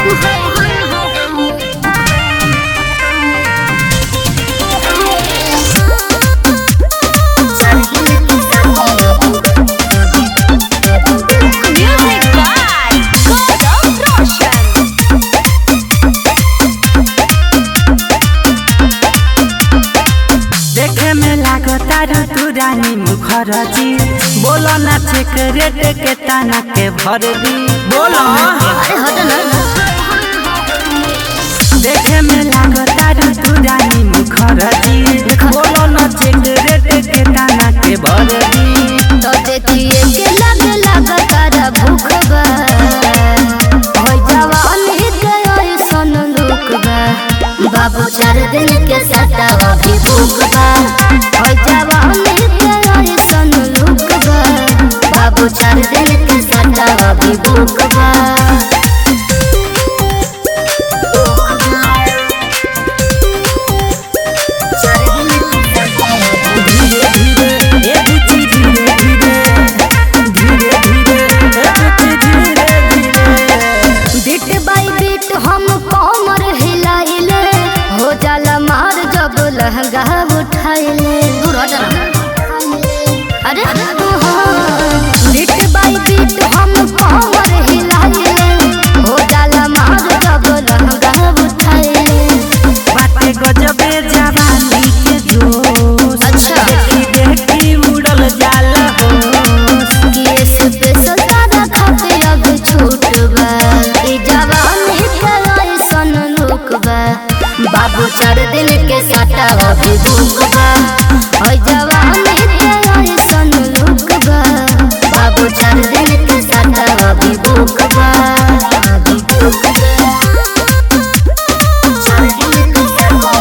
Music by Gaurav Roshan. देखे में लागतारू तू रानी मुखर्जी बोलो ना चेक रेट के ताना के भर दी बोलो अरे हट ना देखे में लागतारू तू रानी मुखर्जी बोलो ना चेक रेट के ताना के भर दी तो देखिए के लग लग तारा भूख बा होय जवानी के ऐसन लुक बा बाबू चार दिन के सता अभी भूख बा होय जवानी के ऐसन लुक बा बाबू चार दिन के सता अभी भूख बा धीरे धीरे ए बुच्ची धीरे धीरे धीरे धीरे ए बुच्ची धीरे धीरे बीट बाई बीट हम कमर हिलाइले हो जाला मार जब लहंगा उठाइले दूर हट ना अरे बीट बाई बीट हम कमर हिलाइले हो जाला मार जब लहंगा उठाइले बाटे गजबे जवानी के जोश अच्छा। देखी देखी उड़ल जाला होश ये स्पेशल तारा खाते अब छूट बा ई जवानी के ऐसन लुक बा बाबू चार दिन के सटा अभी भूख बा ओय जवानी के ऐसन लुक बा बाबू चार दिन के सटा अभी भूख बा अभी भूख बा चार दिन के सटा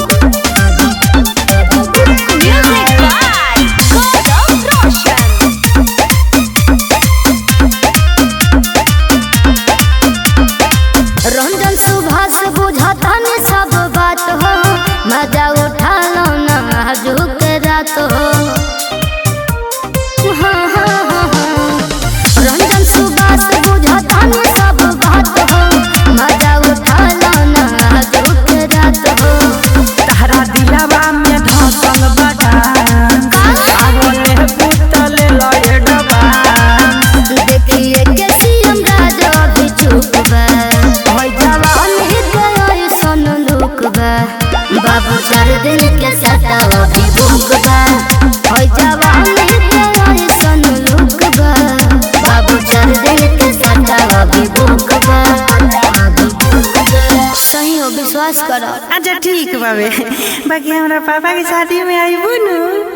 Music by Gaurav Roshan. Ranjan Subhash बुझता ने सब बात हो मजा उठा लो ना आजुक रात हो हाँ, हाँ, हाँ, हाँ। रंजन सुभाष बुझता ने सब बात हो मजा उठा लो ना आजुक रात हो तहरा दिलवा में धसल बटान आवले पुतले लए डबान देखिए के सीएम राजा भी चुप बा होय जवान के ऐसन लुक बा बाबू चार दिन के सता अभी भूख बा होय जवान के ऐसन लुक बा बाबू चार दिन के सता अभी भूख बा अभी भूख बा सही हो विश्वास करो अच्छा ठीक बाबे बाकी हमरा पापा के शादी में आईबू नु